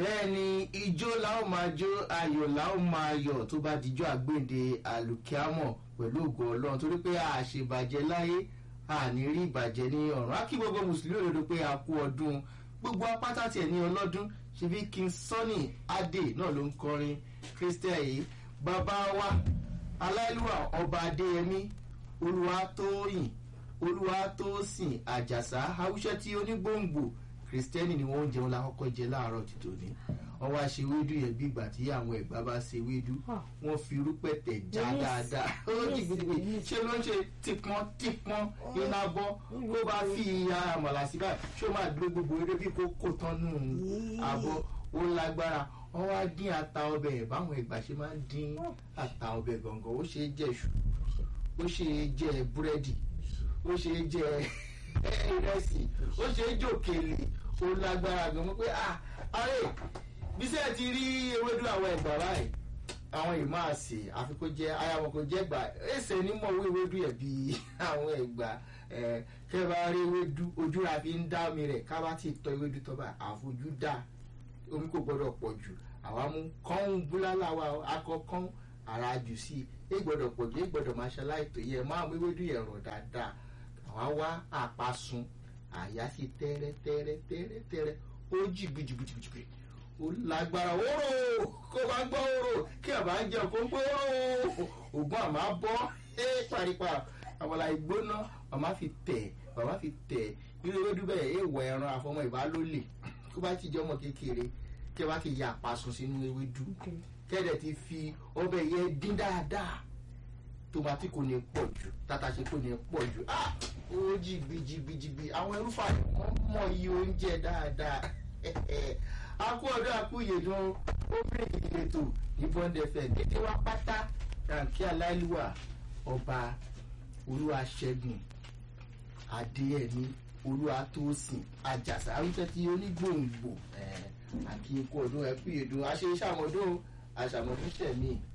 bẹ́ẹ̀ ni ijó la ó máa jó ayọ̀ la ó máa yọ̀ tó bá dijọ́ àgbéǹde àlùkìámọ̀ pẹ̀lú ògo ọlọ́run torí pé a ṣèbàjẹ́ láyé a ní rí ìbàjẹ́ ní ọ̀run á kí gbogbo mùsùlùmí òdodo pé a kú ọdún gbogbo apáta tiẹ̀ ní ọlọ́dún ṣebí king sunny adé náà ló ń kọrin christian yìí bàbá wa aláìlúwà ọba adéyẹmí olúwatóyìn olúwatósìn àjàsá haúsẹ́ tí onígbòǹgbò kristẹni ni wọn ń jẹun lákọkọ jẹ láàárọ̀ títò ní wọn wá ṣe wédú yẹn bí ìgbà tí àwọn ẹgbà bá ṣe wédú wọn fi irúpẹtẹ já dáadáa ó jí gidigidi ṣé ló ń ṣe tipọn tipọn iná bọ kó bá fi àmàlà sí báyìí ṣé ó máa dúró gbogbo eré bí kò kó tán nù àbọ ó lágbára wọn wá dín ata ọbẹ báwọn ẹgbà ṣe máa ń dín ata ọbẹ gangan ó ṣe é jẹ ṣù ó ṣe é jẹ búrẹ́dì ó ṣe é jẹ ìrẹsì ó ṣe é jòkèlè ó lágbára gan mọ́ pé ah ààrẹ bísẹ̀ ti rí ewédú àwọn ẹ̀gbà báyìí àwọn yìí máa sè àfi kó jẹ aya wọn kò jẹ gbà ẹsẹ nímọ̀ owó ewédú yẹn bí àwọn ẹ̀gbà ẹ kẹ bá rí ewédú ojú ra fi ń dá omi rẹ̀ ká bá ti tọ́ ewédú tọ́ bá àfojú dá omi kò gbọdọ̀ pọ̀ jù àwa mú kọ́hún búlálà wa akọ kọ́hún ara jù sí i é gbọdọ̀ pọ̀ jù é gbọdọ̀ máa ṣe aláìtó yẹ máa mú ewédú yẹn rọ̀ dáadáa àwa wá àpasun àyà sí tẹ́rẹ́ tẹ́rẹ́ tẹ́rẹ́ tẹ́rẹ́ ó jì gbìjìgbìjìgbì ó lágbára oró kó bá gbọ́ oró kí àbá ń jẹun kó ń gbọ́ oró ògùn àmà bọ́ ẹ paripa àwọlà ìgbóná màmá fi tẹ̀ màmá fi tẹ̀ irú ewédú bẹ́ẹ̀ ẹ wọ ẹran àfọmọ ìbálòlè kó bá ti jẹ́ ọmọ kékeré kí ẹ bá ti ya àpasun sínú ewédú kẹ́ẹ̀dẹ̀ ti fi ọbẹ̀ yẹn dín dáadáa tomati kò ní pọ̀ jù tatase kò ní pọ̀ jù ah ó jìgbìjìgbìjìgbì àwọn ẹrúfà wọn mọ iye oúnjẹ dáadáa akú ọdún akú ìyèdùn ó bèrè ìletò ní bọ́ndẹ̀fẹ̀ dédé wá pátá rànkí aláìlúwà ọba olúwaṣẹ́gun adéyẹmí olúwatósìn àjàsà arúgbó tí onígbòǹgbò àkí ikú ọdún ẹkú ìyèdùn àṣẹ iṣẹ́ àmọ́dún àṣàmọ́dún tẹ̀mí